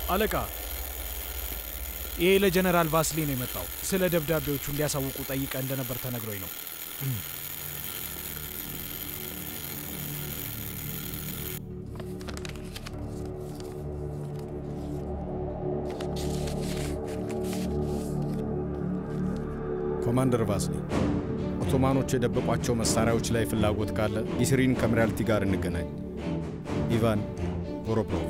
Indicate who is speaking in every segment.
Speaker 1: አለቃ፣ ይሄ ለጀነራል ቫስሊ ነው የመጣው። ስለ ደብዳቤዎቹ እንዲያሳውቁ ጠይቀ እንደነበር ተነግሮኝ ነው።
Speaker 2: ኮማንደር ቫስሊ፣ ኦቶማኖች የደበቋቸው መሳሪያዎች ላይ ፍላጎት ካለ ኢስሪን ከሚራልቲ ጋር እንገናኝ። ኢቫን ቮሮፕሮቭ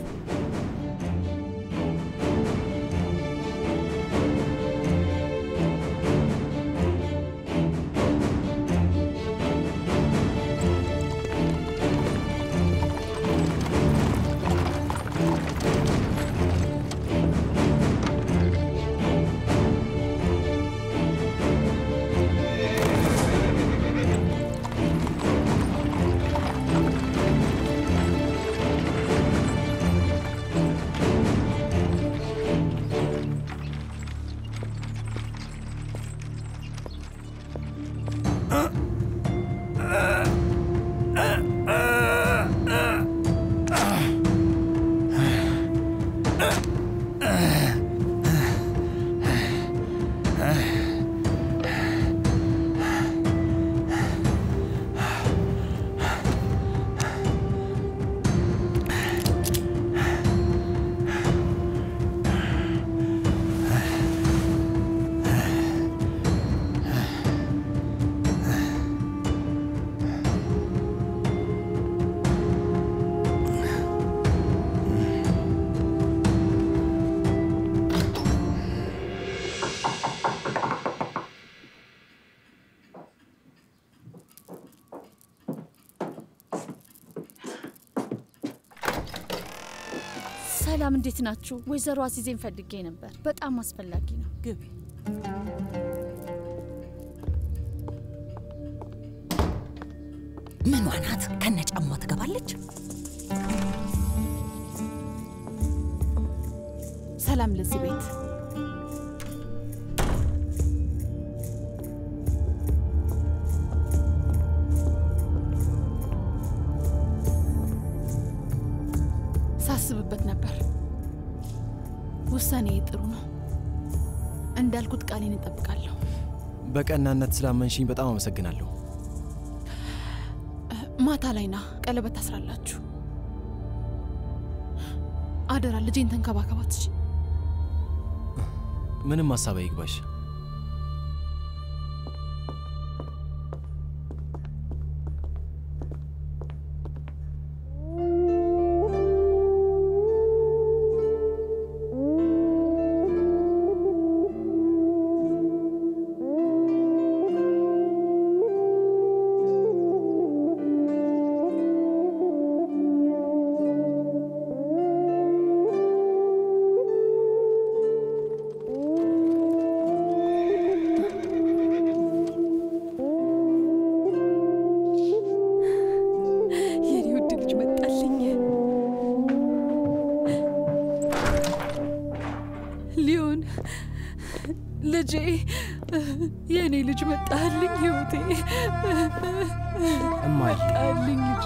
Speaker 3: ሰላም፣ እንዴት ናችሁ? ወይዘሮ አዚዜን ፈልጌ ነበር። በጣም አስፈላጊ ነው።
Speaker 4: ግቢ። ምኗ ናት? ከነ ጫማ ትገባለች።
Speaker 5: ሰላም ለዚህ ቤት ሳስብበት ነበር። ውሳኔ ጥሩ ነው። እንዳልኩት ቃሌን እጠብቃለሁ።
Speaker 6: በቀናነት ስላመንሽኝ በጣም አመሰግናለሁ።
Speaker 5: ማታ ላይ ና ቀለበት ታስራላችሁ። አደራ ልጄን ተንከባከባት። እሺ?
Speaker 6: ምንም ሀሳብ አይግባሽ።
Speaker 5: የኔ ውድ ልጅ መጣልኝ። ሊዮን ልጄ፣ የኔ ልጅ መጣልኝ። ህይወቴ
Speaker 7: እማዬ
Speaker 5: መጣልኝ። ልጄ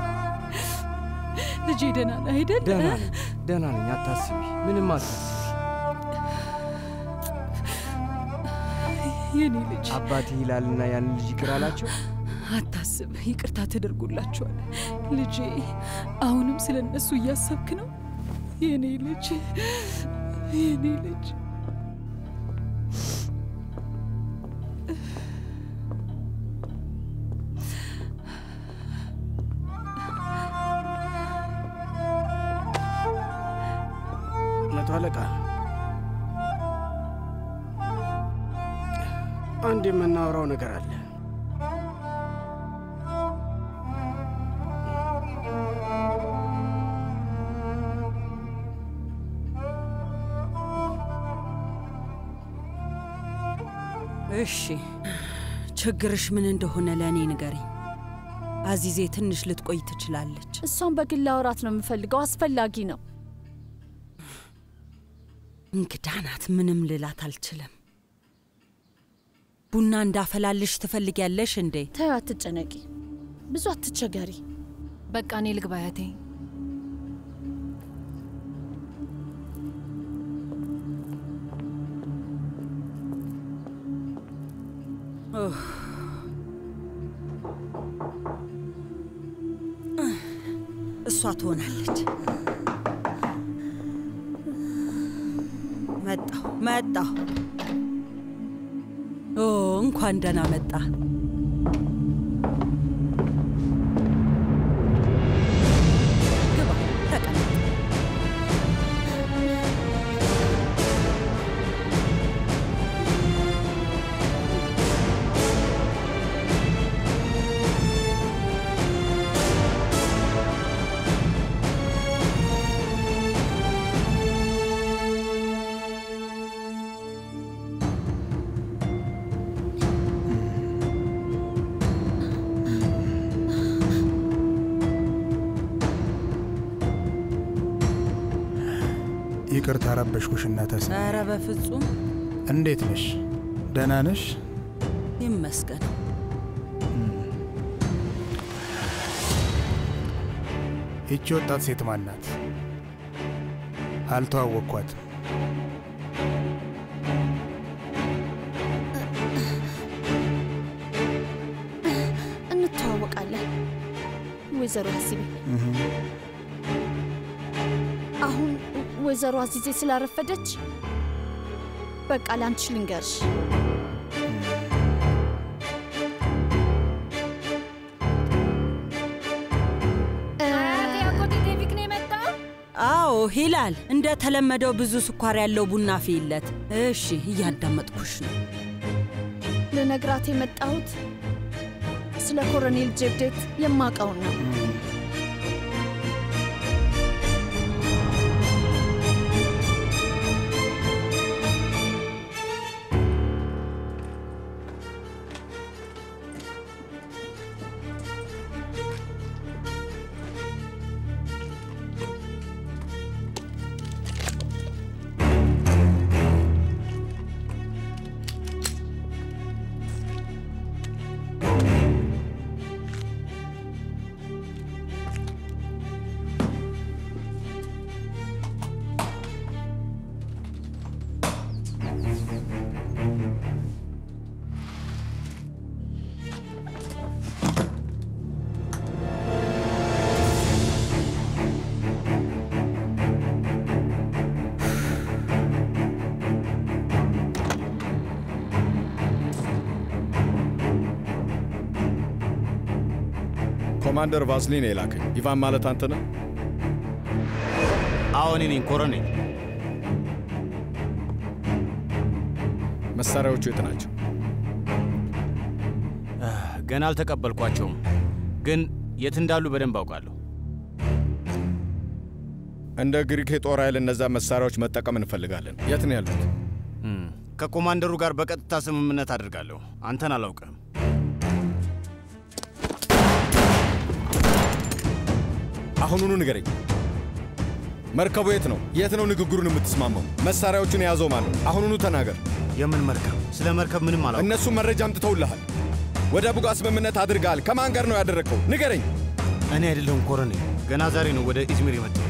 Speaker 5: ልጄ ደህና ነህ አይደል?
Speaker 7: ደህና ነኝ፣ ደህና ነኝ። አታስቢ፣ ምንም አታስቢ።
Speaker 5: የኔ ልጅ
Speaker 7: አባቴ ይላልና ያን ልጅ ይቅር አላቸው።
Speaker 5: አታስብ፣ ይቅርታ ተደርጎላቸዋል። ልጄ አሁንም ስለ እነሱ እያሰብክ ነው? የኔ ልጅ የኔ ልጅ
Speaker 8: መቶ አለቃ አንድ የምናወራው ነገር አለ።
Speaker 4: እሺ፣ ችግርሽ ምን እንደሆነ ለእኔ ንገሪኝ። አዚዜ ትንሽ ልትቆይ ትችላለች።
Speaker 3: እሷን በግል አውራት ነው የምፈልገው። አስፈላጊ ነው።
Speaker 4: እንግዳ ናት፣ ምንም ልላት አልችልም። ቡና እንዳፈላልሽ ትፈልጊያለሽ እንዴ?
Speaker 3: ተዩ፣ አትጨነቂ፣ ብዙ አትቸገሪ።
Speaker 9: በቃ እኔ ልግባ አያቴ።
Speaker 4: ኡፍ። እሷ ትሆናለች። መጣሁ መጣሁ። ኦ እንኳን ደህና መጣ። ግባ፣ ተቀመጥ።
Speaker 9: ይቅርታ ረበሽኩሽ እናተስ።
Speaker 4: ኧረ በፍጹም
Speaker 9: እንዴት ነሽ? ደህና ነሽ?
Speaker 4: ይመስገን።
Speaker 9: ይቺ ወጣት ሴት ማን ናት? አልተዋወቅኳትም።
Speaker 3: እንተዋወቃለን ወይዘሮ አዚዜ። አሁን ወይዘሮ አዚዜ ስላረፈደች በቃ ላንቺ ልንገርሽ።
Speaker 10: አጎቴ ዴቪክ ነው የመጣው።
Speaker 4: አዎ ሂላል፣ እንደ ተለመደው ብዙ ስኳር ያለው ቡና ፊለት። እሺ፣ እያዳመጥኩሽ ነው።
Speaker 3: ልነግራት የመጣሁት ስለ ኮሎኔል ጀብዴት የማውቀውን ነው።
Speaker 2: ኮማንደር ቫዝሊን የላከኝ። ኢቫን ማለት አንተ ነህ?
Speaker 11: አዎ እኔ ነኝ ኮሎኔል።
Speaker 2: መሳሪያዎቹ የት ናቸው?
Speaker 11: ገና አልተቀበልኳቸውም፣ ግን የት እንዳሉ በደንብ አውቃለሁ።
Speaker 2: እንደ ግሪክ የጦር ኃይል እነዛ መሳሪያዎች መጠቀም እንፈልጋለን። የት ነው ያሉት?
Speaker 11: ከኮማንደሩ ጋር በቀጥታ ስምምነት አድርጋለሁ። አንተን አላውቅም።
Speaker 2: አሁኑኑ ንገረኝ። መርከቡ የት ነው? የት ነው ንግግሩን የምትስማማው? መሳሪያዎቹን የያዘው ማን ነው? አሁኑኑ ተናገር።
Speaker 11: የምን መርከብ? ስለ መርከብ ምንም አላውቅም።
Speaker 2: እነሱ መረጃ አምጥተውልሃል። ወደ ቡጋ ስምምነት አድርገሃል። ከማን ጋር ነው ያደረግከው? ንገረኝ።
Speaker 11: እኔ አይደለሁም ኮሎኔል። ገና ዛሬ ነው ወደ ኢዝሚር የመጣሁት።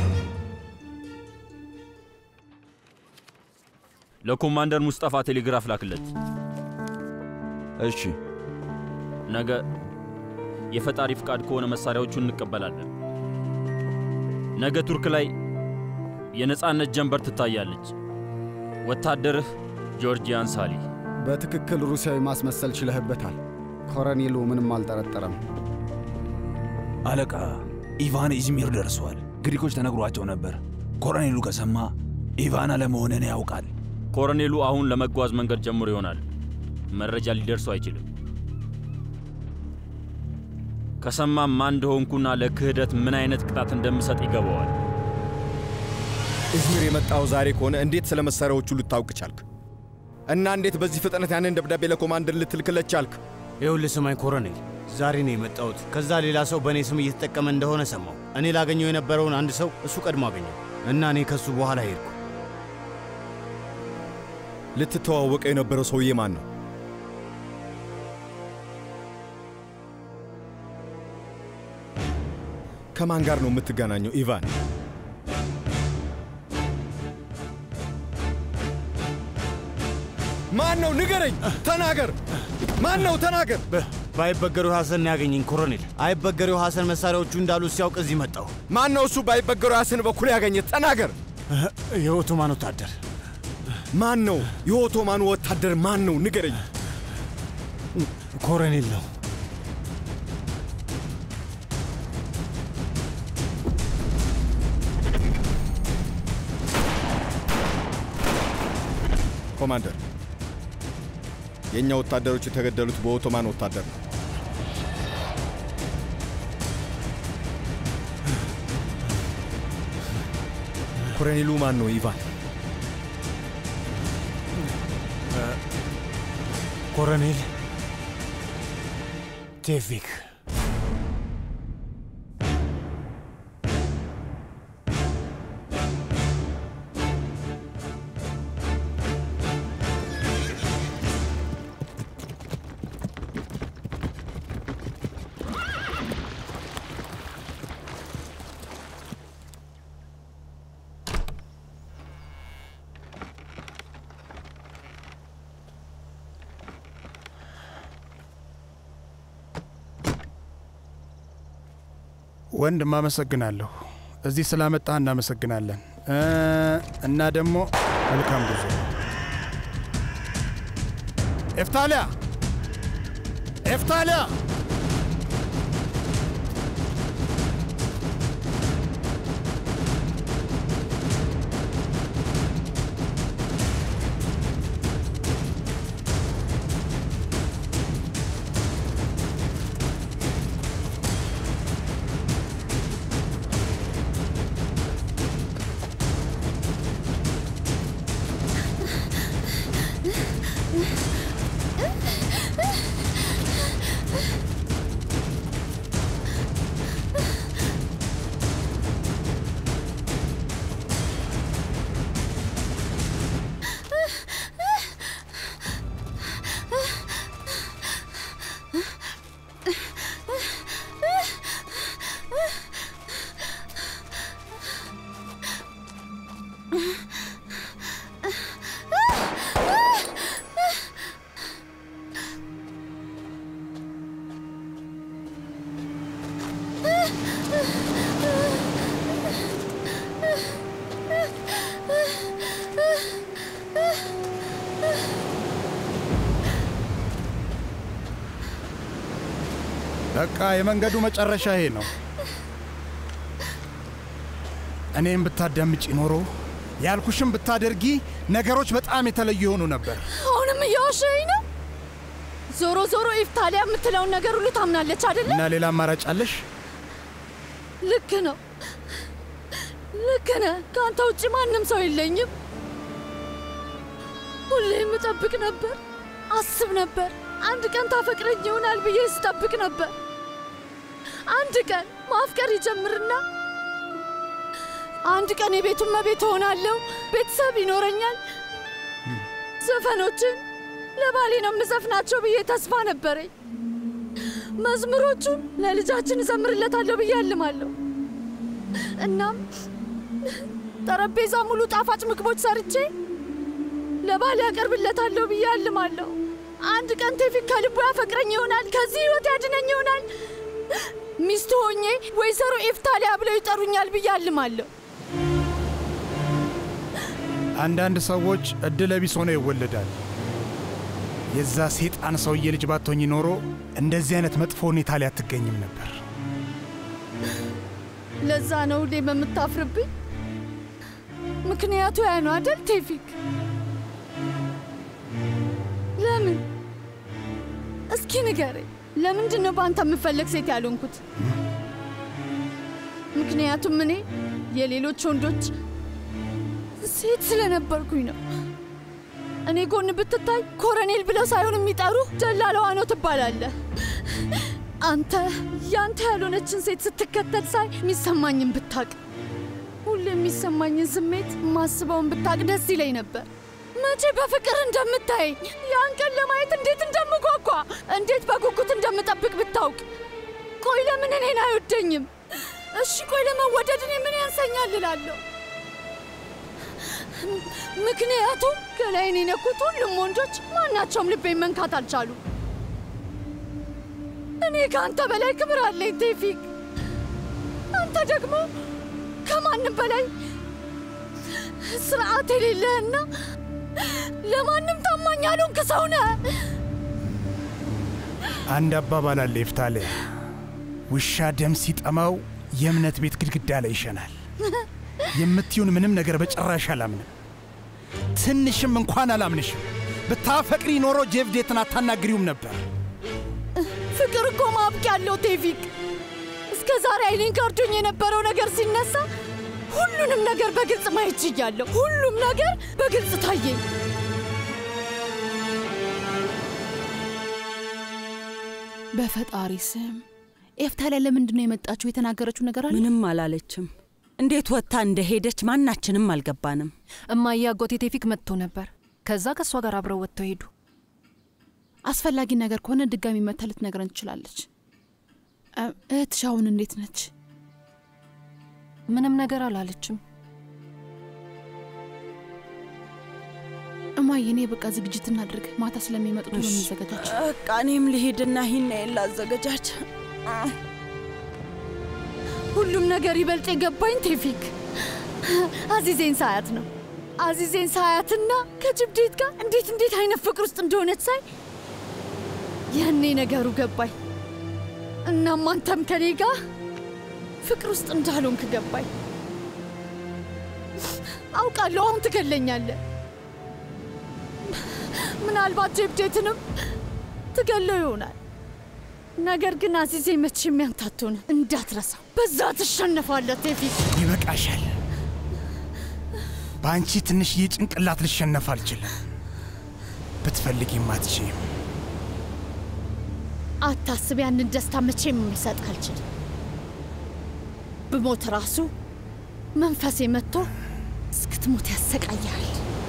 Speaker 12: ለኮማንደር ሙስጠፋ ቴሌግራፍ ላክለት።
Speaker 13: እሺ።
Speaker 12: ነገ የፈጣሪ ፍቃድ ከሆነ መሳሪያዎቹን እንቀበላለን። ነገ ቱርክ ላይ የነፃነት ጀንበር ትታያለች። ወታደርህ ጆርጂያን ሳሊ።
Speaker 14: በትክክል ሩሲያዊ ማስመሰል ችለህበታል። ኮሎኔሉ ምንም አልጠረጠረም።
Speaker 15: አለቃ ኢቫን ኢዝሚር ደርሷል። ግሪኮች ተነግሯቸው ነበር። ኮሎኔሉ ከሰማ ኢቫን አለመሆንን ያውቃል።
Speaker 12: ኮሎኔሉ አሁን ለመጓዝ መንገድ ጀምሮ ይሆናል። መረጃ ሊደርሱ አይችልም። ከሰማም ማን እንደሆንኩና ለክህደት ምን አይነት ቅጣት እንደምሰጥ ይገባዋል።
Speaker 2: ኢዝሚር የመጣው ዛሬ ከሆነ እንዴት ስለ መሳሪያዎቹ ልታውቅ ቻልክ? እና እንዴት በዚህ ፍጥነት ያንን ደብዳቤ ለኮማንደር ልትልክለት ቻልክ?
Speaker 11: ይኸውልህ ስማኝ ኮሎኔል፣ ዛሬ ነው የመጣሁት። ከዛ ሌላ ሰው በእኔ ስም እየተጠቀመ እንደሆነ ሰማሁ። እኔ ላገኘው የነበረውን አንድ ሰው እሱ ቀድሞ አገኘው እና እኔ ከሱ በኋላ ሄድኩ።
Speaker 2: ልትተዋወቀው የነበረው ሰውዬ ማን ነው? ከማን ጋር ነው የምትገናኘው ኢቫን? ማን ነው? ንገረኝ፣ ተናገር። ማን ነው? ተናገር።
Speaker 11: በአይበገሬው ሐሰን ያገኘኝ ኮሎኔል። አይበገሬው ሐሰን መሳሪያዎቹ እንዳሉ ሲያውቅ እዚህ መጣሁ።
Speaker 2: ማን ነው እሱ? በአይበገሬው ሐሰን በኩል ያገኘ? ተናገር።
Speaker 11: የኦቶማን ወታደር
Speaker 2: ማን ነው? የኦቶማኑ ወታደር ማን ነው? ንገረኝ።
Speaker 11: ኮሎኔል ነው።
Speaker 2: ኮማንደር፣ የእኛ ወታደሮች የተገደሉት በኦቶማን ወታደር ነው። ኮሎኔሉ ማን ነው? ኢቫን
Speaker 11: ኮሎኔል ቴቪክ
Speaker 9: ወንድም አመሰግናለሁ። እዚህ ስላመጣህ እናመሰግናለን እ እና ደግሞ መልካም ጉዞ። ኤፍታሊያ ኤፍታሊያ በቃ የመንገዱ መጨረሻ ይሄ ነው። እኔም ብታዳምጪ ኖሮ ያልኩሽም ብታደርጊ ነገሮች በጣም የተለዩ የሆኑ ነበር።
Speaker 3: አሁንም እየዋሸኝ ነው። ዞሮ ዞሮ ኢፍታሊያ የምትለውን ነገር ሁሉ ታምናለች አይደለ?
Speaker 9: እና ሌላ አማራጭ አለሽ?
Speaker 3: ልክ ነው፣ ልክ ነህ። ከአንተ ውጭ ማንም ሰው የለኝም። ሁሌም እጠብቅ ነበር፣ አስብ ነበር። አንድ ቀን ታፈቅረኝ ይሆናል ብዬ ስጠብቅ ነበር። አንድ ቀን ማፍቀር ይጀምርና አንድ ቀን የቤቱን መቤት እሆናለሁ፣ ቤተሰብ ይኖረኛል፣ ዘፈኖችን ለባሌ ነው የምዘፍናቸው ብዬ ተስፋ ነበረኝ። መዝሙሮቹን ለልጃችን እዘምርለታለሁ ብዬ አልማለሁ። እናም ጠረጴዛ ሙሉ ጣፋጭ ምግቦች ሰርቼ ለባሌ ያቀርብለታለሁ ብዬ አልማለሁ። አንድ ቀን ቴፊክ ከልቡ ያፈቅረኝ ይሆናል፣ ከዚህ ህይወት ያድነኝ ይሆናል፣ ሚስቱ ሆኜ ወይዘሮ ኤፍታሊያ ብለው ይጠሩኛል ብዬ አልማለሁ።
Speaker 9: አንዳንድ ሰዎች እድለ ቢስ ሆነው ይወለዳል። የዛ ሴጣን ሰውዬ ልጅ ባትሆኝ ኖሮ እንደዚህ አይነት መጥፎ ሁኔታ ላይ አትገኝም ነበር።
Speaker 3: ለዛ ነው ሁሌም የምታፍርብኝ። ምክንያቱ ያ ነው አደል ቴፊክ? ለምን? እስኪ ንገረኝ። ለምንድን ነው በአንተ የምፈለግ ሴት ያልሆንኩት? ምክንያቱም እኔ የሌሎች ወንዶች ሴት ስለነበርኩኝ ነው። እኔ ጎን ብትታይ ኮረኔል ብለው ሳይሆን የሚጠሩ ደላለዋ ነው ትባላለህ። አንተ ያንተ ያልሆነችን ሴት ስትከተል ሳይ የሚሰማኝን ብታቅ፣ ሁሌ የሚሰማኝን ስሜት ማስበውን ብታቅ ደስ ይለኝ ነበር። መቼ በፍቅር እንደምታየኝ ያን ቀን ለማየት እንዴት እንደምጓጓ እንዴት በጉጉት እንደምጠብቅ ብታውቅ። ቆይ ለምን እኔን አይወደኝም? እሺ ቆይ ለመወደድ እኔ ምን ያንሰኛል እላለሁ። ምክንያቱም ገላይን የነኩት ሁሉም ወንዶች ማናቸውም ልቤን መንካት አልቻሉ። እኔ ከአንተ በላይ ክብር አለኝ ቴፊክ። አንተ ደግሞ ከማንም በላይ ስርዓት የሌለህና ለማንም ታማኝ ያልሆንክ ሰው ነህ።
Speaker 9: አንድ አባባል አለ ይፍታለ፣ ውሻ ደም ሲጠማው የእምነት ቤት ግድግዳ ላይ ይሸናል። የምትዩን ምንም ነገር በጭራሽ አላምንም። ትንሽም እንኳን አላምንሽም። ብታፈቅሪ ኖሮ ጄቭዴትን አታናግሪውም ነበር።
Speaker 3: ፍቅር እኮ ማብቂያ አለው ቴፊክ። እስከ ዛሬ አይኔን ከርዶኝ የነበረው ነገር ሲነሳ ሁሉንም ነገር በግልጽ ማየት ችያለሁ። ሁሉም ነገር በግልጽ ታየኝ።
Speaker 5: በፈጣሪ ስም ኤፍታሊያ ለምንድን ነው የመጣችው? የተናገረችው ነገር አለ?
Speaker 4: ምንም አላለችም። እንዴት ወጥታ እንደሄደች ማናችንም አልገባንም።
Speaker 5: እማዬ አጎቴ ቴፊክ መጥቶ ነበር። ከዛ ከእሷ ጋር አብረው ወጥተው ሄዱ። አስፈላጊ ነገር ከሆነ ድጋሚ መታ ልትነግረን ትችላለች። እ- እህትሽ አሁን እንዴት ነች? ምንም ነገር አላለችም። እማዬ እኔ በቃ ዝግጅት እናድርግ። ማታ ስለሚመጡ ቶሎ
Speaker 4: እሺ።
Speaker 5: እንዘገጃች።
Speaker 4: በቃ እኔም ልሄድና ይህን ላዘገጃች።
Speaker 3: ሁሉም ነገር ይበልጥ የገባኝ ቴፊክ አዚዜን ሳያት ነው። አዚዜን ሳያትና ከጅብዴት ጋር እንዴት እንዴት አይነት ፍቅር ውስጥ እንደሆነች ሳይ ያኔ ነገሩ ገባኝ። እናም አንተም ከኔ ጋር ፍቅር ውስጥ እንዳልሆንክ ገባኝ። አውቃለሁ አሁን ትገለኛለህ። ምናልባት ጀብዴትንም ትገለው ይሆናል። ነገር ግን አዚዜ መቼም ያንተ አትሆንም፣ እንዳትረሳው። በዛ ትሸነፋለህ ቴፊክ።
Speaker 9: ይበቃሻል። በአንቺ ትንሽዬ ጭንቅላት ልሸነፍ አልችልም። ብትፈልጊም አትችይም።
Speaker 3: አታስብ፣ ያንን ደስታ መቼም ልሰጥ አልችልም። ብሞት ራሱ መንፈሴ መጥቶ እስክትሞት ያሰቃያል።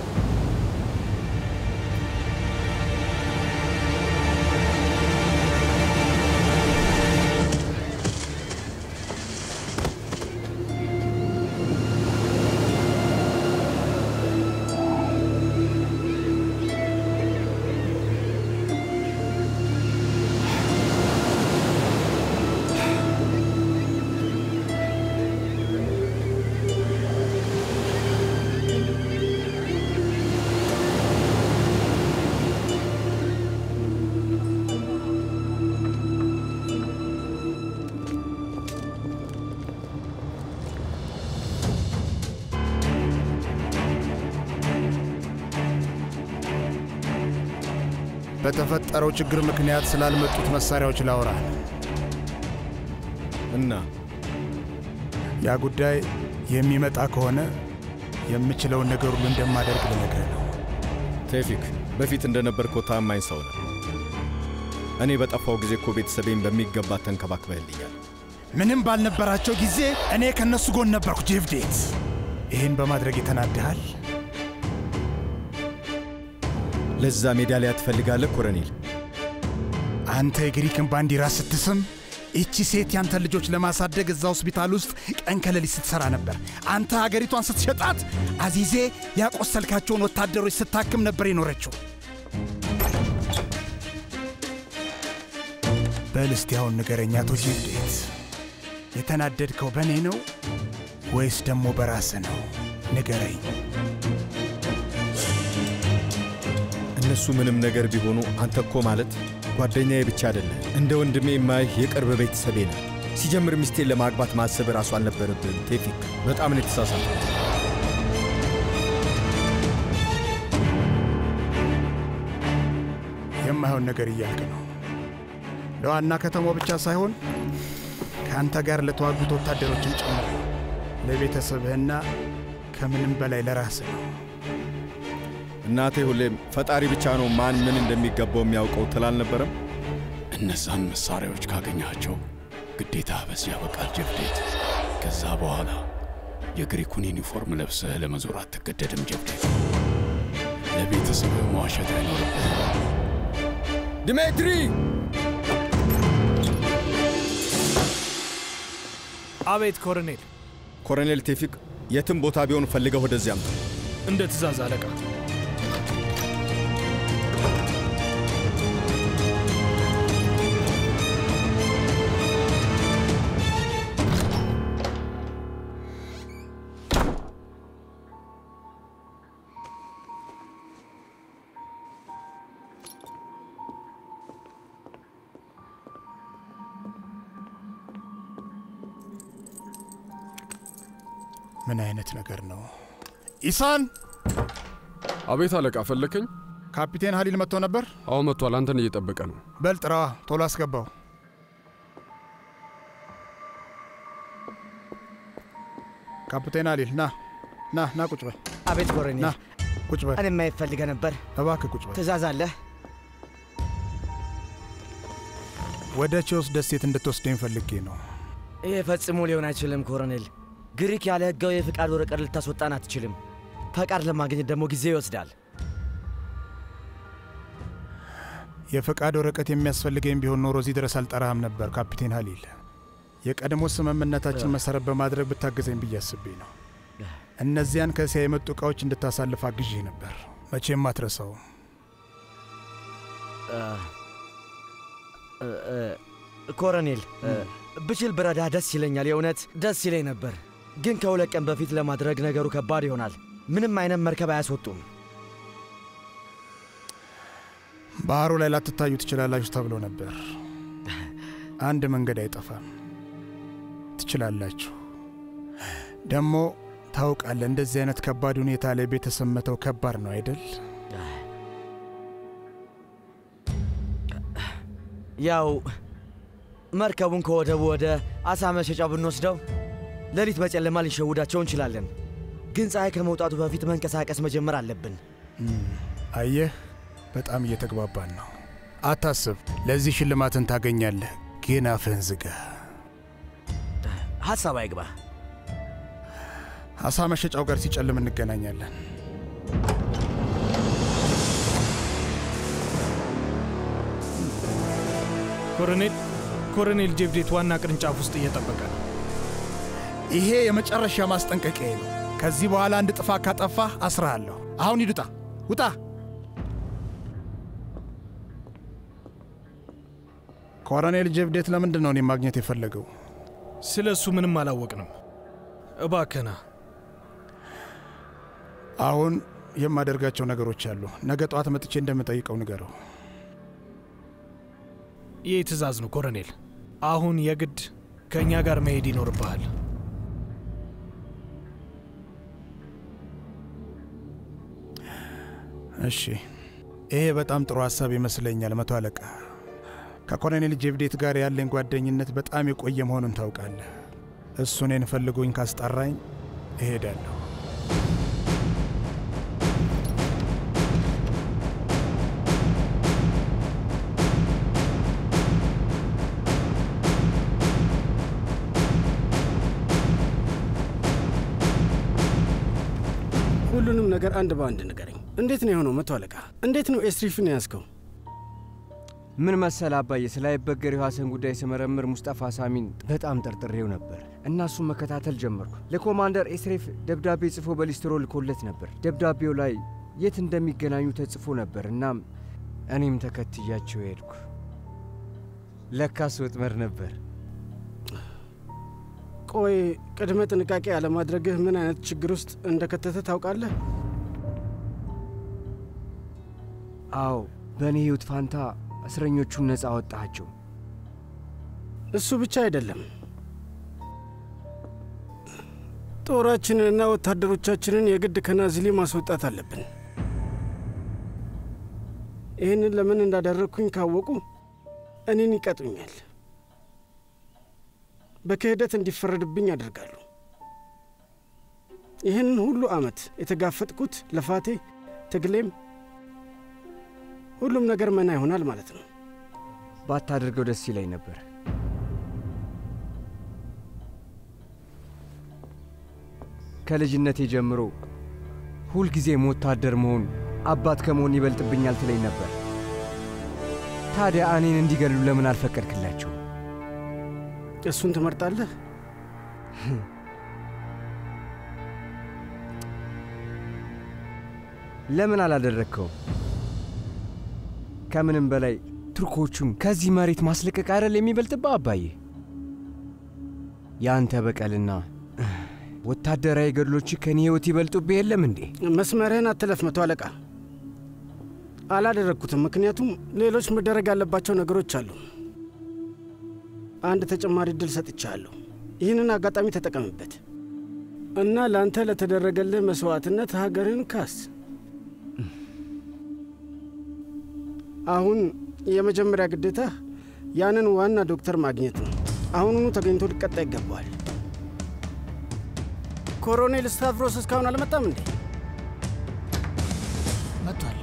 Speaker 9: በተፈጠረው ችግር ምክንያት ስላልመጡት መሳሪያዎች ላውራ
Speaker 2: እና
Speaker 9: ያ ጉዳይ የሚመጣ ከሆነ የምችለውን ነገር ሁሉ እንደማደርግ ልነግርህ ነው።
Speaker 2: ቴፊክ በፊት እንደነበርከው ታማኝ ሰው ነህ። እኔ በጠፋው ጊዜ እኮ ቤተሰቤን በሚገባ ተንከባክበህልኛል።
Speaker 9: ምንም ባልነበራቸው ጊዜ እኔ ከነሱ ጎን ነበርኩ። ጄቭዴት፣ ይህን በማድረግ የተናድሃል?
Speaker 2: ለዛ ሜዳሊያ ትፈልጋለህ ኮረኔል?
Speaker 9: አንተ የግሪክን ባንዲራ ስትስም ይቺ ሴት ያንተ ልጆች ለማሳደግ እዛ ሆስፒታል ውስጥ ቀን ከሌሊት ስትሰራ ነበር። አንተ ሀገሪቷን ስትሸጣት አዚዜ ያቆሰልካቸውን ወታደሮች ስታክም ነበር የኖረችው። በል እስቲ አሁን ንገረኝ አቶ ጄቭዴት፣ የተናደድከው በእኔ ነው ወይስ ደግሞ በራስህ ነው? ንገረኝ።
Speaker 2: እነሱ ምንም ነገር ቢሆኑ አንተ እኮ ማለት ጓደኛዬ ብቻ አይደለም፣ እንደ ወንድሜ የማይህ የቅርብ ቤተሰቤ ነው። ሲጀምር ሚስቴን ለማግባት ማሰብ ራሱ አልነበረብህም ቴፊክ። በጣም ነው የተሳሳተው።
Speaker 9: የማይሆን ነገር እያልክ ነው። ለዋና ከተማው ብቻ ሳይሆን ከአንተ ጋር ለተዋጉት ወታደሮችም ጭምር ነው። ለቤተሰብህና ከምንም በላይ ለራስህ ነው።
Speaker 2: እናቴ ሁሌም ፈጣሪ ብቻ ነው ማን ምን እንደሚገባው የሚያውቀው ትል አልነበረም?
Speaker 10: እነዛን መሳሪያዎች ካገኛቸው ግዴታ በዚህ ያበቃል ጀብዴት። ከዛ በኋላ የግሪኩን ዩኒፎርም ለብሰህ ለመዞር አትገደድም ጀብዴት። ለቤተሰብህ መዋሸት አይኖርብህም።
Speaker 2: ድሜትሪ!
Speaker 1: አቤት ኮሎኔል።
Speaker 2: ኮሎኔል ቴፊክ የትም ቦታ ቢሆን ፈልገህ ወደዚያ አምጣ።
Speaker 1: እንደ ትእዛዝ አለቃ።
Speaker 9: ምን አይነት ነገር ነው? ኢሳን!
Speaker 16: አቤት አለቃ፣ ፈለከኝ?
Speaker 9: ካፒቴን ሀሊል መጥቶ ነበር?
Speaker 16: አዎ መጥቷል። አንተን እየጠበቀ ነው።
Speaker 9: በል ጥራዋ፣ ቶሎ አስገባው። ካፒቴን ሀሊል ና ና ና፣ ቁጭ በል።
Speaker 17: አቤት ኮሎኔል።
Speaker 9: ና ቁጭ በል።
Speaker 17: እኔ ማየት ፈልገህ ነበር።
Speaker 9: እባክህ ቁጭ በል።
Speaker 17: ትእዛዝ አለህ?
Speaker 9: ወደ ቼዎስ ደሴት እንድትወስደኝ ፈልጌ ነው።
Speaker 17: ይህ ፈጽሞ ሊሆን አይችልም ኮሎኔል። ግሪክ ያለ ህጋዊ የፍቃድ ወረቀት ልታስወጣን አትችልም። ፈቃድ ለማግኘት ደግሞ ጊዜ ይወስዳል።
Speaker 9: የፈቃድ ወረቀት የሚያስፈልገኝ ቢሆን ኖሮ እዚህ ድረስ አልጠራህም ነበር ካፒቴን ሀሊል። የቀድሞ ስምምነታችን መሰረት በማድረግ ብታገዘኝ ብዬ አስቤ ነው። እነዚያን ከእስያ የመጡ ዕቃዎች እንድታሳልፍ አግዤ ነበር። መቼም አትረሳውም።
Speaker 17: ኮሎኔል ብችል ብረዳ ደስ ይለኛል። የእውነት ደስ ይለኝ ነበር፣ ግን ከሁለት ቀን በፊት ለማድረግ ነገሩ ከባድ ይሆናል። ምንም አይነት መርከብ አያስወጡም።
Speaker 9: ባህሩ ላይ ላትታዩ ትችላላችሁ ተብሎ ነበር። አንድ መንገድ አይጠፋም። ትችላላችሁ። ደግሞ ታውቃለህ፣ እንደዚህ አይነት ከባድ ሁኔታ ላይ ቤተሰብ መተው ከባድ ነው አይደል?
Speaker 17: ያው መርከቡን ከወደቡ ወደ አሳ መሸጫው ብንወስደው ሌሊት በጨለማ ልንሸውዳቸው እንችላለን። ግን ፀሐይ ከመውጣቱ በፊት መንቀሳቀስ መጀመር አለብን።
Speaker 9: አየህ፣ በጣም እየተግባባን ነው። አታስብ፣ ለዚህ ሽልማትን ታገኛለህ። ግን አፍህን ዝጋ።
Speaker 17: ሐሳብ አይግባ።
Speaker 9: አሳ መሸጫው ጋር ሲጨልም እንገናኛለን።
Speaker 1: ኮሎኔል ኮሎኔል ጄቭዴት ዋና ቅርንጫፍ ውስጥ እየጠበቀ ነው።
Speaker 9: ይሄ የመጨረሻ ማስጠንቀቂያ ነው። ከዚህ በኋላ አንድ ጥፋት ካጠፋህ አስርሃለሁ። አሁን ሂድ፣ ውጣ፣ ውጣ። ኮሎኔል ጄቭዴት ለምንድን ነው እኔ ማግኘት የፈለገው?
Speaker 1: ስለ እሱ ምንም አላወቅንም። እባከና
Speaker 9: አሁን የማደርጋቸው ነገሮች አሉ። ነገ ጠዋት መጥቼ እንደምጠይቀው ንገረው።
Speaker 1: ይህ ትእዛዝ ነው ኮሎኔል። አሁን የግድ ከእኛ ጋር መሄድ ይኖርብሃል።
Speaker 9: እሺ፣ ይሄ በጣም ጥሩ ሀሳብ ይመስለኛል መቶ አለቃ። ከኮሎኔል ጄቭዴት ጋር ያለኝ ጓደኝነት በጣም የቆየ መሆኑን ታውቃለህ። እሱ እኔን ፈልጎኝ ካስጠራኝ እሄዳለሁ።
Speaker 8: ሁሉንም ነገር አንድ በአንድ ንገረኝ። እንዴት ነው የሆነው መቶ አለቃ? እንዴት ነው ኤስሪፍን ያዝከው?
Speaker 7: ምን መሰል አባዬ፣ ስለ አይበገሬው ሐሰን ጉዳይ ስመረምር ሙስጠፋ ሳሚን በጣም ጠርጥሬው ነበር እና እሱን መከታተል ጀመርኩ። ለኮማንደር ኤስሬፍ ደብዳቤ ጽፎ በሊስትሮ ልኮለት ነበር። ደብዳቤው ላይ የት እንደሚገናኙ ተጽፎ ነበር። እናም እኔም ተከትያቸው ሄድኩ። ለካስ ወጥመድ ነበር።
Speaker 8: ቆይ ቅድመ ጥንቃቄ አለማድረግህ ምን አይነት ችግር ውስጥ እንደከተተ ታውቃለህ?
Speaker 7: አዎ፣ በእኔ ሕይወት ፋንታ እስረኞቹን ነፃ አወጣቸው።
Speaker 8: እሱ ብቻ አይደለም፣ ጦራችንንና ወታደሮቻችንን የግድ ከናዝሊ ማስወጣት አለብን። ይህንን ለምን እንዳደረግኩኝ ካወቁ እኔን ይቀጡኛል፣ በክህደት እንዲፈረድብኝ ያደርጋሉ። ይህንን ሁሉ ዓመት የተጋፈጥኩት ልፋቴ፣ ትግሌም ሁሉም ነገር መና ይሆናል ማለት ነው።
Speaker 7: ባታደርገው ደስ ይለኝ ነበር። ከልጅነቴ ጀምሮ ሁልጊዜም ወታደር መሆን አባት ከመሆን ይበልጥብኛል ትለኝ ነበር። ታዲያ እኔን እንዲገሉ ለምን አልፈቀድክላቸው?
Speaker 8: እሱን ትመርጣለህ?
Speaker 7: ለምን አላደረግከው? ከምንም በላይ ቱርኮቹን ከዚህ መሬት ማስለቀቅ አይደል የሚበልጥብህ አባዬ? የአንተ በቀልና ወታደራዊ ገድሎች ከኔ ሕይወት ይበልጡብህ የለም እንዴ?
Speaker 8: መስመርህን አትለፍ መቶ አለቃ። አላደረግኩትም፣ ምክንያቱም ሌሎች መደረግ ያለባቸው ነገሮች አሉ። አንድ ተጨማሪ እድል ሰጥቻለሁ። ይህንን አጋጣሚ ተጠቀምበት። እና ለአንተ ለተደረገልህ መስዋዕትነት ሀገርን ካስ። አሁን የመጀመሪያ ግዴታ ያንን ዋና ዶክተር ማግኘት ነው። አሁኑኑ ተገኝቶ ሊቀጣ ይገባዋል። ኮሎኔል ስታቭሮስ እስካሁን አልመጣም እንዴ?
Speaker 18: መጥቷል።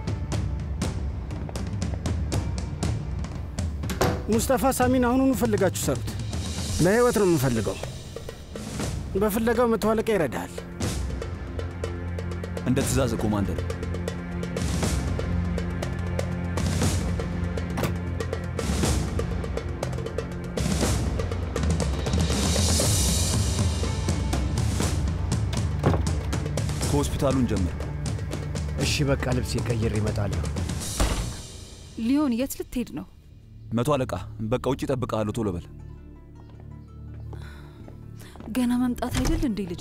Speaker 8: ሙስጠፋ ሳሚን አሁኑኑ ፈልጋችሁ ሰሩት። ለህይወት ነው የምንፈልገው። በፍለጋው መቶ አለቃ ይረዳሃል።
Speaker 15: እንደ ትእዛዝ ኮማንደር። ከሆስፒታሉን ጀምር።
Speaker 7: እሺ በቃ ልብሴ ቀይር ይመጣለሁ።
Speaker 5: ሊዮን የት ልትሄድ ነው?
Speaker 15: መቶ አለቃ፣ በቃ ውጭ እጠብቅሃለሁ። ቶሎ በል።
Speaker 5: ገና መምጣት አይደል እንዴ ልጄ?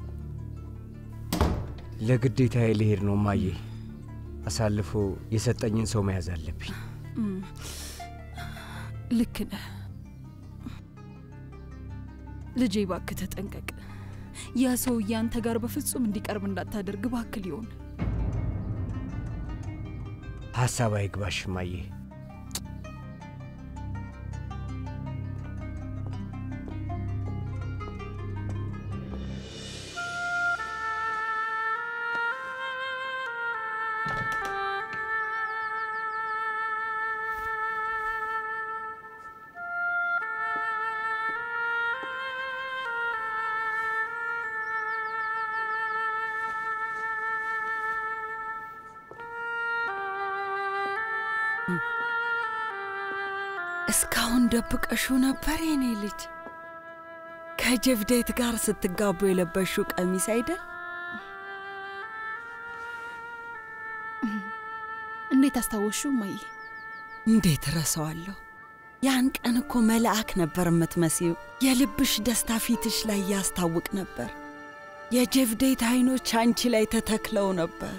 Speaker 7: ለግዴታዬ ልሄድ ነው ማዬ። አሳልፎ የሰጠኝን ሰው መያዝ አለብኝ።
Speaker 5: እም፣ ልክ ነህ ልጄ። እባክህ ተጠንቀቅ። ያ ሰውዬ አንተ ጋር በፍጹም እንዲቀርብ እንዳታደርግ እባክህ ሊሆን
Speaker 7: ሀሳብ አይግባሽ ማዬ።
Speaker 4: እስካሁን ደብቀሽው ነበር የኔ ልጅ? ከጀብዴት ጋር ስትጋቡ የለበሽው ቀሚስ አይደል?
Speaker 5: እንዴት አስታወሽው እማዬ?
Speaker 4: እንዴት ረሳዋለሁ? ያን ቀን እኮ መልአክ ነበር የምትመስዪው። የልብሽ ደስታ ፊትሽ ላይ ያስታውቅ ነበር። የጀብዴት አይኖች አንቺ ላይ ተተክለው ነበር።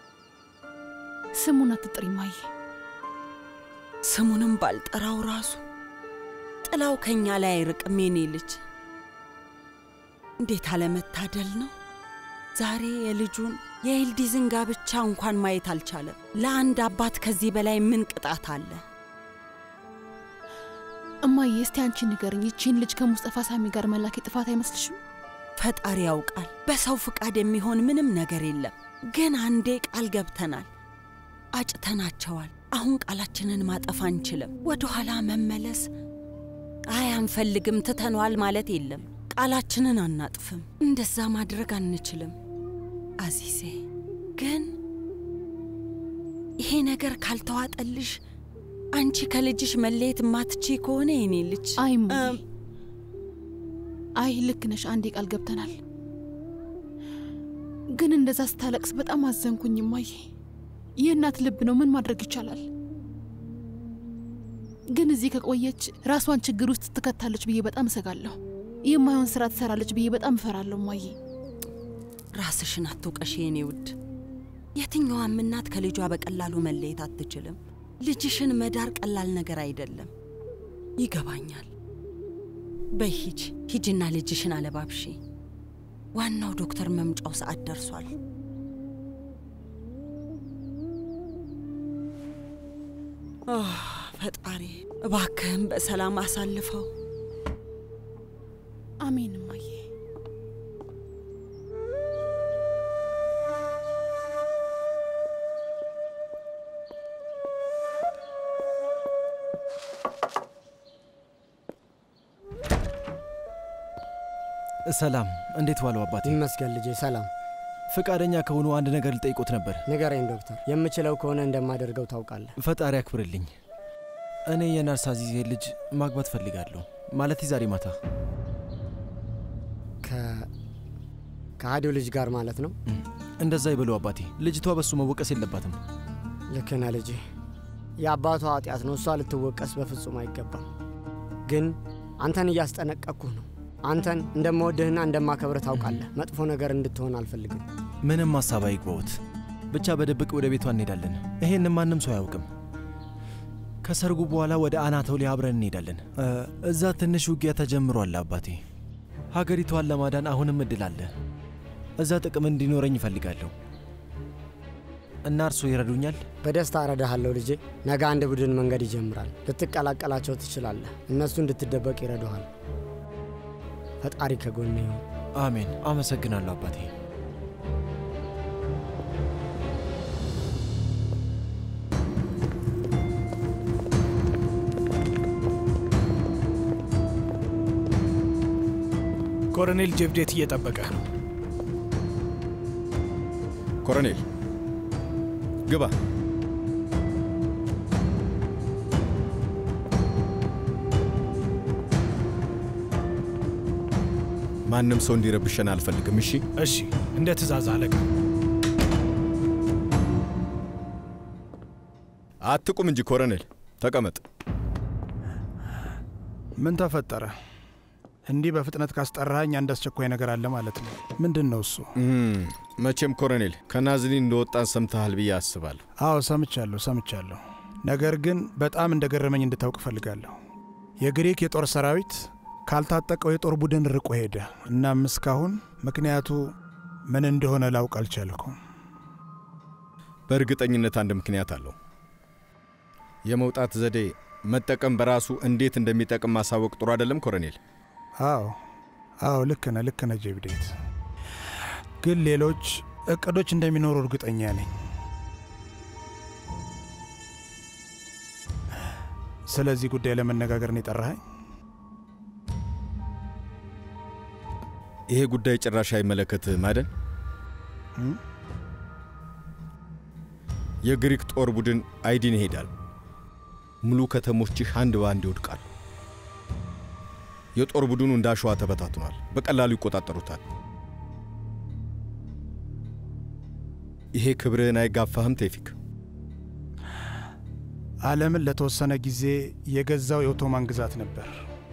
Speaker 5: ስሙን አትጥሪ እማዬ።
Speaker 4: ስሙንም ባልጠራው ራሱ ጥላው ከኛ ላይ አይርቅም የኔ ልጅ። እንዴት አለመታደል ነው! ዛሬ የልጁን የኤልዲዝን ጋብቻ እንኳን ማየት አልቻለም። ለአንድ አባት ከዚህ በላይ ምን ቅጣት አለ?
Speaker 5: እማዬ እስቲ አንቺ ንገርኝ፣ ይቺን ልጅ ከሙስጠፋ ሳሚ ጋር መላክ ጥፋት አይመስልሽም?
Speaker 4: ፈጣሪ ያውቃል። በሰው ፍቃድ የሚሆን ምንም ነገር የለም። ግን አንዴ ቃል ገብተናል፣ አጭተናቸዋል። አሁን ቃላችንን ማጠፍ አንችልም። ወደ ኋላ መመለስ አይ አንፈልግም፣ ትተነዋል ማለት የለም። ቃላችንን አናጥፍም። እንደዛ ማድረግ አንችልም። አዚዜ ግን ይሄ ነገር ካልተዋጠልሽ አንቺ ከልጅሽ መለየት ማትቺ ከሆነ የኔ ልጅ
Speaker 5: አይ እማዬ፣ አይ ልክ ነሽ። አንዴ ቃል ገብተናል። ግን እንደዛ ስታለቅስ በጣም አዘንኩኝ እማዬ። የእናት ልብ ነው፣ ምን ማድረግ ይቻላል? ግን እዚህ ከቆየች ራሷን ችግር ውስጥ ትከታለች ብዬ በጣም እሰጋለሁ። የማይሆን ስራ ትሰራለች ብዬ በጣም እፈራለሁ እማዬ።
Speaker 4: ራስሽን አትውቀሽ የኔ ውድ። የትኛዋም እናት ከልጇ በቀላሉ መለየት አትችልም። ልጅሽን መዳር ቀላል ነገር አይደለም። ይገባኛል። በይ ሂጅ፣ ሂጅና ልጅሽን አለባብሺ። ዋናው ዶክተር መምጫው ሰዓት ደርሷል። አህ፣ ፈጣሪ እባክህም በሰላም አሳልፈው።
Speaker 5: አሜን እማዬ።
Speaker 6: ሰላም፣ እንዴት ዋለው አባቴ?
Speaker 8: ይመስገን ልጄ፣ ሰላም።
Speaker 6: ፈቃደኛ ከሆኑ አንድ ነገር ልጠይቆት ነበር።
Speaker 8: ንገረኝ ዶክተር፣ የምችለው ከሆነ እንደማደርገው ታውቃለህ።
Speaker 6: ፈጣሪ ያክብርልኝ። እኔ የናርስ አዚዜ ልጅ ማግባት ፈልጋለሁ። ማለት ዛሬ ማታ
Speaker 8: ከአዲው ልጅ ጋር ማለት ነው?
Speaker 6: እንደዛ ይበሉ አባቴ። ልጅቷ በሱ መወቀስ የለባትም።
Speaker 8: ልክ ነህ ልጄ። የአባቷ ኃጢአት ነው፣ እሷ ልትወቀስ በፍጹም አይገባም። ግን አንተን እያስጠነቀቅኩህ ነው። አንተን እንደምወድህና እንደማከብርህ ታውቃለህ። መጥፎ ነገር እንድትሆን አልፈልግም።
Speaker 6: ምንም ሀሳብ አይግባዎት። ብቻ በድብቅ ወደ ቤቷ እንሄዳለን። ይሄን ማንም ሰው አያውቅም። ከሰርጉ በኋላ ወደ አናቶሊያ አብረን እንሄዳለን። እዛ ትንሽ ውጊያ ተጀምሯል አባቴ። ሀገሪቷን ለማዳን አሁንም እድል አለ። እዛ ጥቅም እንዲኖረኝ ይፈልጋለሁ እና እርስዎ ይረዱኛል?
Speaker 8: በደስታ እረዳሃለሁ ልጄ። ነገ አንድ ቡድን መንገድ ይጀምራል። ልትቀላቀላቸው ትችላለህ። እነሱ እንድትደበቅ ይረዱሃል። ፈጣሪ ከጎን ይሁን።
Speaker 6: አሜን። አመሰግናለሁ አባቴ።
Speaker 1: ኮሎኔል ጀብዴት እየጠበቀ ነው።
Speaker 2: ኮሎኔል ግባ። ማንም ሰው እንዲረብሸን አልፈልግም። እሺ
Speaker 1: እሺ፣ እንደ ትእዛዝ አለቃ።
Speaker 2: አትቁም እንጂ ኮሎኔል፣ ተቀመጥ።
Speaker 9: ምን ተፈጠረ? እንዲህ በፍጥነት ካስጠራኸኝ አንድ አስቸኳይ ነገር አለ ማለት ነው። ምንድን ነው እሱ?
Speaker 2: መቼም ኮሎኔል ከናዝሊን እንደወጣን ሰምተሃል ብዬ አስባለሁ።
Speaker 9: አዎ ሰምቻለሁ፣ ሰምቻለሁ። ነገር ግን በጣም እንደገረመኝ እንድታውቅ እፈልጋለሁ። የግሪክ የጦር ሰራዊት ካልታጠቀው የጦር ቡድን ርቆ ሄደ። እናም እስካሁን ምክንያቱ ምን እንደሆነ ላውቅ አልቻልኩም።
Speaker 2: በእርግጠኝነት አንድ ምክንያት አለው። የመውጣት ዘዴ መጠቀም በራሱ እንዴት እንደሚጠቅም ማሳወቅ ጥሩ አይደለም ኮሎኔል?
Speaker 9: አዎ አዎ፣ ልክ ነህ፣ ልክ ነህ ጀብዴት። ግን ሌሎች እቅዶች እንደሚኖሩ እርግጠኛ ነኝ። ስለዚህ ጉዳይ ለመነጋገር ነው የጠራኸኝ?
Speaker 2: ይሄ ጉዳይ ጭራሽ አይመለከትህም አይደል? የግሪክ ጦር ቡድን አይዲን ይሄዳል። ሙሉ ከተሞችህ አንድ በአንድ ይወድቃሉ። የጦር ቡድኑ እንደ አሸዋ ተበታትኗል። በቀላሉ ይቆጣጠሩታል። ይሄ ክብርህን አይጋፋህም ቴፊክ?
Speaker 9: ዓለምን ለተወሰነ ጊዜ የገዛው የኦቶማን ግዛት ነበር።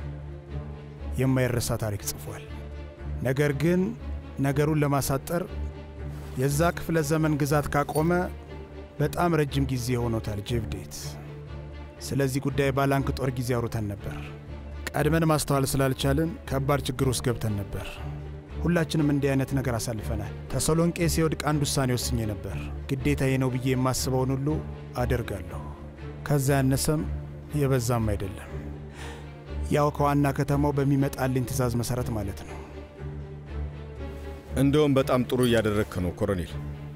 Speaker 9: የማይረሳ ታሪክ ጽፏል። ነገር ግን ነገሩን ለማሳጠር የዛ ክፍለ ዘመን ግዛት ካቆመ በጣም ረጅም ጊዜ ሆኖታል ጄቭዴት። ስለዚህ ጉዳይ ባላንክ ጦር ጊዜ አውርተን ነበር። ቀድመን ማስተዋል ስላልቻልን ከባድ ችግር ውስጥ ገብተን ነበር። ሁላችንም እንዲህ አይነት ነገር አሳልፈናል። ተሰሎንቄ ሲወድቅ አንድ ውሳኔ ወስኜ ነበር። ግዴታዬ ነው ብዬ የማስበውን ሁሉ አደርጋለሁ። ከዛ ያነሰም የበዛም አይደለም። ያው ከዋና ከተማው በሚመጣልኝ ትዕዛዝ መሰረት ማለት ነው።
Speaker 2: እንደውም በጣም ጥሩ እያደረግክ ነው ኮሎኔል።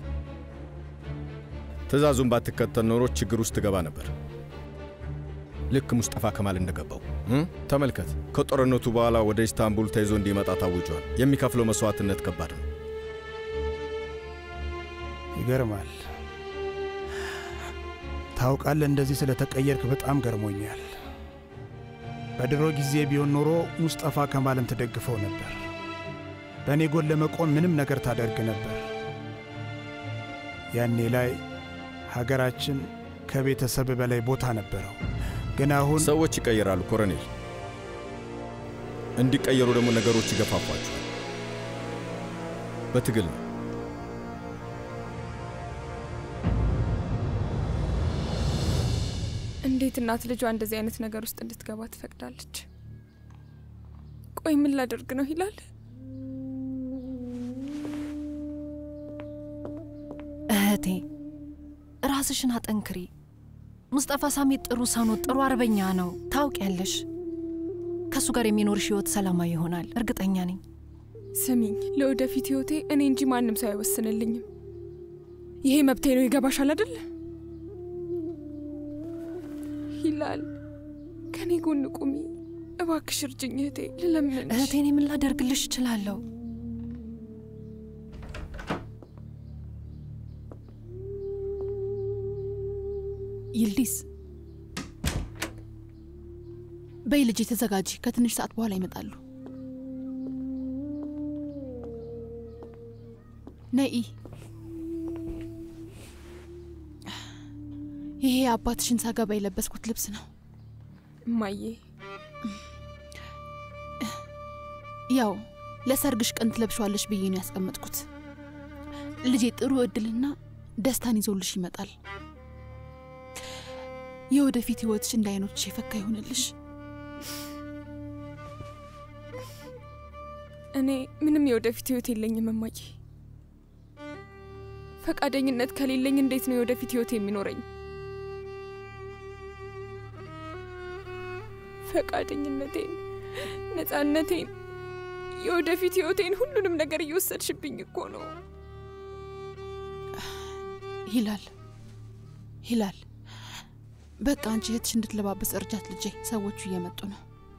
Speaker 2: ትዕዛዙን ባትከተል ኖሮ ችግር ውስጥ ትገባ ነበር። ልክ ሙስጠፋ ከማል እንደገባው ተመልከት። ከጦርነቱ በኋላ ወደ ኢስታንቡል ተይዞ እንዲመጣ ታውጇል። የሚከፍለው መስዋዕትነት ከባድ ነው።
Speaker 9: ይገርማል። ታውቃለህ፣ እንደዚህ ስለተቀየርክ በጣም ገርሞኛል። በድሮ ጊዜ ቢሆን ኖሮ ሙስጠፋ ከማልን ትደግፈው ነበር። በእኔ ጎን ለመቆም ምንም ነገር ታደርግ ነበር። ያኔ ላይ ሀገራችን ከቤተሰብ በላይ ቦታ ነበረው። ግን አሁን
Speaker 2: ሰዎች ይቀየራሉ ኮሎኔል። እንዲቀየሩ ደግሞ ነገሮች ይገፋፏቸዋል። በትግል ነው።
Speaker 18: እንዴት እናት ልጇ እንደዚህ አይነት ነገር ውስጥ እንድትገባ ትፈቅዳለች? ቆይ ምን ላደርግ ነው ይላል?
Speaker 5: እህቴ ራስሽን አጠንክሪ። ሙስጠፋ ሳሚት ጥሩ ሰው ነው፣ ጥሩ አርበኛ ነው። ታውቂያለሽ። ከእሱ ጋር የሚኖርሽ ህይወት ሰላማዊ ይሆናል፣ እርግጠኛ ነኝ።
Speaker 18: ስሚኝ፣ ለወደፊት ህይወቴ እኔ እንጂ ማንም ሰው አይወስንልኝም። ይሄ መብቴ ነው። ይገባሻል አይደል? ይላል ከኔ ጎን ቁሚ እባክሽ፣ እርጅኝ እህቴ፣ ልለምንሽ።
Speaker 5: እህቴ እኔ ምን ላደርግልሽ እችላለሁ? ይልዲስ በይ ልጄ ተዘጋጂ። ከትንሽ ሰዓት በኋላ ይመጣሉ። ነይ። ይሄ አባትሽን ሳገባ የለበስኩት ልብስ ነው።
Speaker 18: እማዬ፣
Speaker 5: ያው ለሰርግሽ ቀን ትለብሸዋለሽ ብዬ ነው ያስቀመጥኩት። ልጄ ጥሩ እድልና ደስታን ይዞልሽ ይመጣል። የወደፊት ህይወትሽ እንደ አይኖችሽ የፈካ ይሆንልሽ።
Speaker 18: እኔ ምንም የወደፊት ህይወት የለኝም እማዬ። ፈቃደኝነት ከሌለኝ እንዴት ነው የወደፊት ህይወት የሚኖረኝ? ፈቃደኝነቴን፣ ነፃነቴን፣ የወደፊት ህይወቴን፣ ሁሉንም ነገር እየወሰድሽብኝ እኮ ነው።
Speaker 19: ሂላል ሂላል፣ በቃ አንቺ እህትሽ እንድትለባበስ እርጃት ልጄ። ሰዎቹ እየመጡ ነው።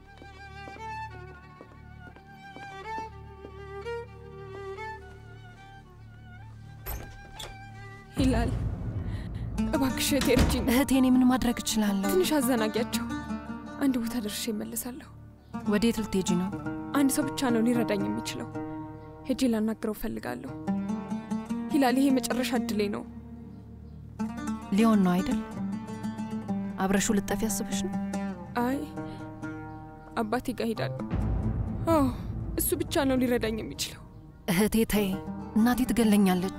Speaker 18: ሂላል እባክሽ እህቴ እርጂኝ።
Speaker 5: እህቴ እኔ ምን ማድረግ እችላለሁ?
Speaker 18: ትንሽ አዘናጊያቸው። አንድ ቦታ ደርሼ እመለሳለሁ።
Speaker 5: ወዴት ልትሄጂ ነው?
Speaker 18: አንድ ሰው ብቻ ነው ሊረዳኝ የሚችለው። ሄጄ ላናግረው እፈልጋለሁ። ሂላል፣ ይሄ መጨረሻ እድሌ ነው።
Speaker 5: ሊሆን ነው አይደል? አብረሹ ልጠፊ ያስበሽ ነው?
Speaker 18: አይ አባቴ ጋር ሄዳለሁ። አዎ እሱ ብቻ ነው ሊረዳኝ የሚችለው።
Speaker 5: እህቴ ተይ፣ እናቴ ትገለኛለች።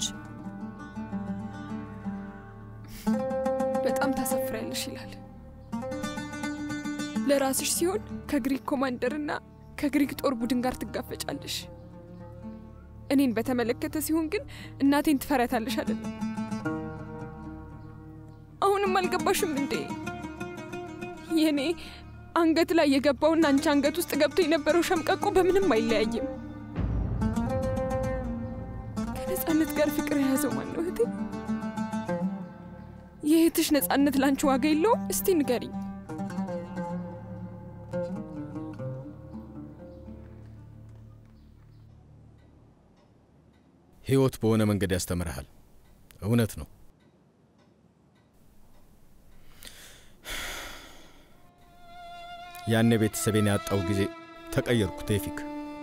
Speaker 18: በጣም ታሳፍሪያለሽ ይላል። ለራስሽ ሲሆን ከግሪክ ኮማንደርና ከግሪክ ጦር ቡድን ጋር ትጋፈጫለሽ። እኔን በተመለከተ ሲሆን ግን እናቴን ትፈሪያታለሽ አይደለም? አሁንም አልገባሽም እንዴ? የኔ አንገት ላይ የገባውና አንቺ አንገት ውስጥ ገብቶ የነበረው ሸምቀቆ በምንም አይለያይም። ከነፃነት ጋር ፍቅር የያዘው ማን ነው እህቴ? የእህትሽ ነፃነት ላንቺ ዋጋ የለውም? እስቲ ንገሪኝ።
Speaker 2: ሕይወት በሆነ መንገድ ያስተምርሃል። እውነት ነው። ያኔ ቤተሰቤን ያጣው ጊዜ ተቀየርኩ ቴፊክ።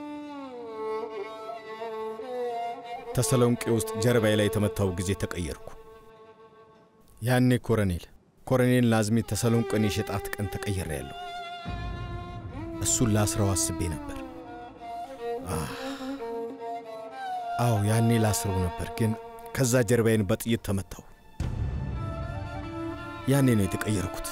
Speaker 2: ተሰሎንቄ ውስጥ ጀርባዬ ላይ የተመታው ጊዜ ተቀየርኩ። ያኔ ኮረኔል ኮረኔል ናዝሚ ተሰሎንቄን የሸጣት ቀን ተቀየረ ያለው እሱን ላስረው አስቤ ነበር። አዎ ያኔ ላስረው ነበር፣ ግን ከዛ ጀርባዬን በጥይት ተመታው። ያኔ ነው የተቀየርኩት።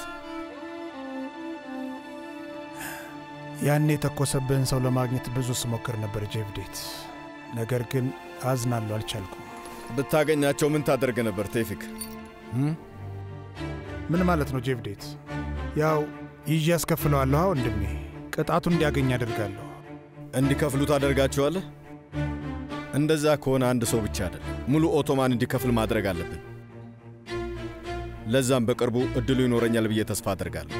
Speaker 9: ያኔ የተኮሰብህን ሰው ለማግኘት ብዙ ስሞክር ነበር ጄቭዴት፣ ነገር ግን አዝናለሁ፣ አልቻልኩም።
Speaker 2: ብታገኛቸው ምን ታደርግ ነበር ቴፊክ?
Speaker 9: ምን ማለት ነው ጄቭዴት? ያው ይዤ ያስከፍለዋለሁ ወንድሜ፣ ቅጣቱ እንዲያገኝ አደርጋለሁ።
Speaker 2: እንዲከፍሉ ታደርጋቸዋለህ? እንደዛ ከሆነ አንድ ሰው ብቻ አይደለም፣ ሙሉ ኦቶማን እንዲከፍል ማድረግ አለብን። ለዛም በቅርቡ እድሉ ይኖረኛል ብዬ ተስፋ አደርጋለሁ።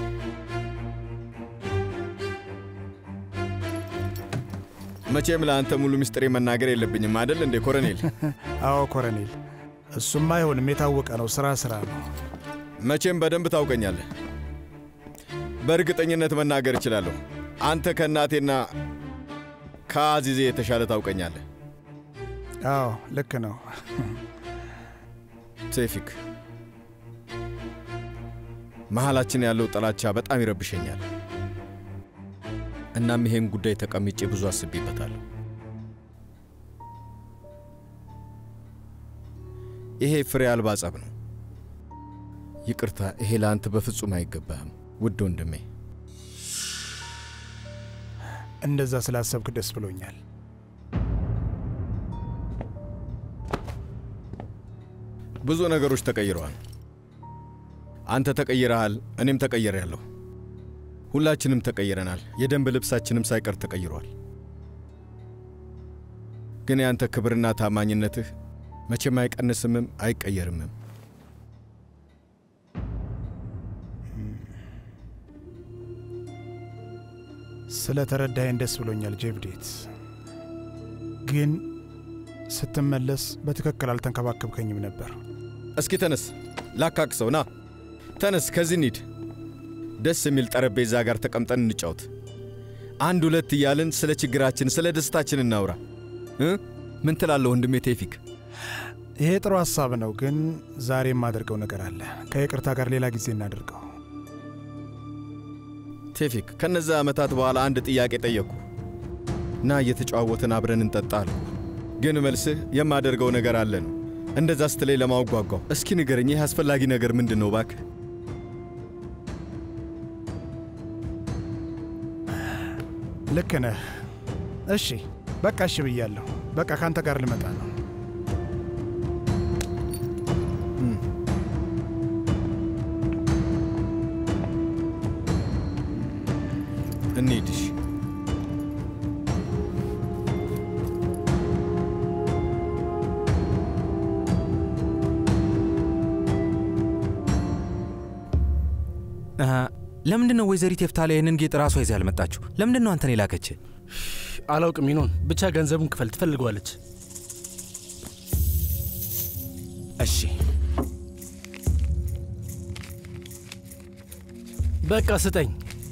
Speaker 2: መቼም ለአንተ ሙሉ ምስጢሬ መናገር የለብኝም አይደል እንዴ ኮረኔል?
Speaker 9: አዎ ኮረኔል፣ እሱም አይሆንም፣ የታወቀ ነው። ስራ ስራ ነው።
Speaker 2: መቼም በደንብ ታውቀኛለህ። በእርግጠኝነት መናገር እችላለሁ። አንተ ከእናቴና ከአዚዜ የተሻለ ታውቀኛለህ።
Speaker 9: አዎ ልክ ነው።
Speaker 2: ቴፊክ፣ መሀላችን ያለው ጥላቻ በጣም ይረብሸኛል። እናም ይሄን ጉዳይ ተቀምጬ ብዙ አስቤበታለሁ። ይሄ ፍሬ አልባ ጸብ ነው። ይቅርታ፣ ይሄ ለአንተ በፍጹም አይገባህም ውድ ወንድሜ።
Speaker 9: እንደዛ ስላሰብክ ደስ ብሎኛል።
Speaker 2: ብዙ ነገሮች ተቀይረዋል። አንተ ተቀይረሃል፣ እኔም ተቀይሬያለሁ። ሁላችንም ተቀይረናል። የደንብ ልብሳችንም ሳይቀር ተቀይሯል። ግን ያንተ ክብርና ታማኝነትህ መቼም አይቀንስምም አይቀየርምም።
Speaker 9: ስለ ተረዳኸኝ ደስ ብሎኛል ጄቭዴት። ግን ስትመለስ በትክክል አልተንከባከብከኝም ነበር።
Speaker 2: እስኪ ተነስ፣ ላካክሰው። ና ተነስ፣ ከዚህ እንሂድ። ደስ የሚል ጠረጴዛ ጋር ተቀምጠን እንጫወት። አንድ ሁለት እያልን ስለ ችግራችን፣ ስለ ደስታችን እናውራ። እ ምን ትላለህ ወንድሜ ቴፊክ?
Speaker 9: ይሄ ጥሩ ሀሳብ ነው፣ ግን ዛሬ የማደርገው ነገር አለ። ከይቅርታ ጋር ሌላ ጊዜ እናደርገው።
Speaker 2: ቴፊክ፣ ከነዛ ዓመታት በኋላ አንድ ጥያቄ ጠየቅኩ እና እየተጨዋወትን አብረን እንጠጣ አልኩ። ግን መልስህ የማደርገው ነገር አለ ነው። እንደዛ ስትለይ ለማወቅ ጓጓሁ። እስኪ ንገረኝ፣ ይህ አስፈላጊ ነገር ምንድን ነው እባክህ?
Speaker 9: ልክ ነህ። እሺ በቃ እሺ ብያለሁ። በቃ ከአንተ ጋር ልመጣ ነው።
Speaker 2: እንሂድሽ።
Speaker 20: ለምንድን ነው ወይዘሪት የፍታላ ይህንን ጌጥ ራሷ ይዛ ያልመጣችሁ? ለምንድን ነው አንተን የላከች?
Speaker 21: አላውቅም ይኖን ብቻ ገንዘቡን ክፈል ትፈልገዋለች።
Speaker 20: እሺ
Speaker 21: በቃ ስጠኝ።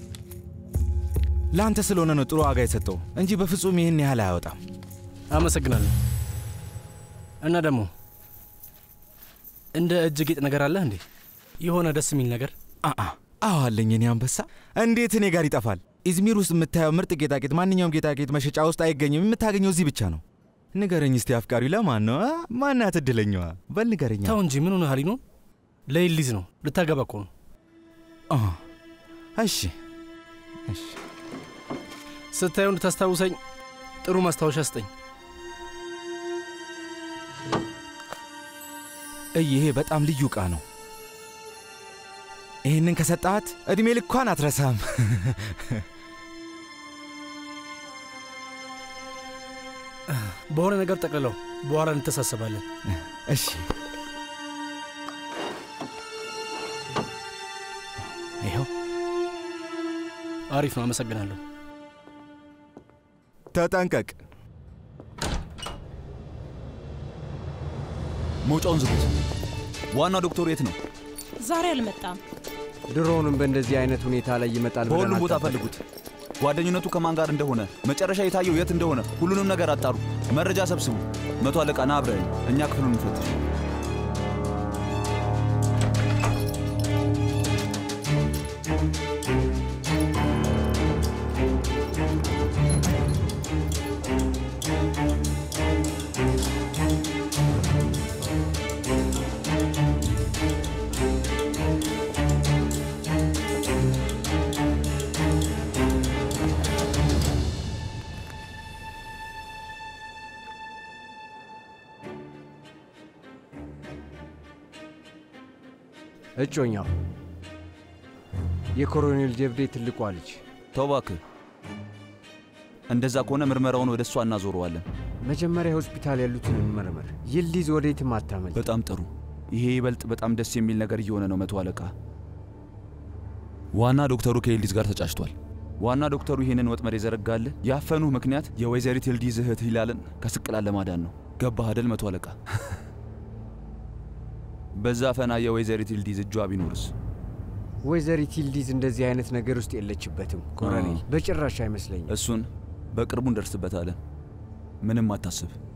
Speaker 20: ለአንተ ስለሆነ ነው ጥሩ ዋጋ የሰጠው እንጂ በፍጹም ይህን ያህል አያወጣም።
Speaker 21: አመሰግናለሁ። እና ደግሞ እንደ እጅ ጌጥ ነገር አለህ እንዴ? የሆነ ደስ የሚል ነገር?
Speaker 20: አአ አዎ አለኝ። እኔ አንበሳ እንዴት እኔ ጋር ይጠፋል? ኢዝሚር ውስጥ የምታየው ምርጥ ጌጣጌጥ ማንኛውም ጌጣጌጥ መሸጫ ውስጥ አይገኝም። የምታገኘው እዚህ ብቻ ነው። ንገረኝ እስቲ አፍቃሪው ለማን ነው? አ? ማናት እድለኛዋ? በል ንገረኛ።
Speaker 21: ተው እንጂ ምን ሆነሃል? ነው ለይሊዝ ነው ልታገባ እኮ ነው።
Speaker 20: እሺ እሺ።
Speaker 21: ስታየው እንድታስታውሰኝ ጥሩ ማስታወሻ ስጠኝ።
Speaker 20: እይ ይሄ በጣም ልዩ ዕቃ ነው። ይህንን ከሰጣት ዕድሜ ልኳን አትረሳም።
Speaker 21: በሆነ ነገር ጠቅልለው በኋላ እንተሳሰባለን።
Speaker 20: እሺ ይኸው
Speaker 21: አሪፍ ነው። አመሰግናለሁ።
Speaker 20: ተጠንቀቅ።
Speaker 15: መውጫውን ዝጉት። ዋናው ዶክተሩ የት ነው?
Speaker 22: ዛሬ አልመጣም።
Speaker 7: ድሮውንም በእንደዚህ አይነት ሁኔታ ላይ ይመጣል ብለን
Speaker 15: በሁሉም ቦታ
Speaker 7: አልጠበቅንም።
Speaker 15: ፈልጉት። ጓደኝነቱ ከማን ጋር እንደሆነ፣ መጨረሻ የታየው የት እንደሆነ ሁሉንም ነገር አጣሩ። መረጃ ሰብስቡ። መቶ አለቃ ና አብረን፣ እኛ ክፍሉን እንፈትሽ።
Speaker 7: እጮኛው የኮሎኔል ጀብዴ ትልቋ ልጅ
Speaker 15: ተው እባክህ። እንደዛ ከሆነ ምርመራውን ወደ እሷ እናዞረዋለን።
Speaker 7: መጀመሪያ ሆስፒታል ያሉትን እንመርመር። ይልዲዝ ወዴትም አታመልጥ።
Speaker 15: በጣም ጥሩ። ይሄ ይበልጥ በጣም ደስ የሚል ነገር እየሆነ ነው። መቶ አለቃ፣ ዋና ዶክተሩ ከኤልዲዝ ጋር ተጫጭቷል። ዋና ዶክተሩ ይህንን ወጥመድ የዘረጋልህ ያፈኑህ ምክንያት የወይዘሪት ኤልዲዝ እህት ሂላልን ከስቅላት ለማዳን ነው። ገባህ አደል መቶ አለቃ? በዛ ፈና የወይዘሪት ኤልዲዝ እጇ ቢኖርስ?
Speaker 7: ወይዘሪት ይልዲዝ እንደዚህ አይነት ነገር ውስጥ የለችበትም ኮሎኔል፣ በጭራሽ አይመስለኝም።
Speaker 15: እሱን በቅርቡ እንደርስበታለን። ምንም አታስብ።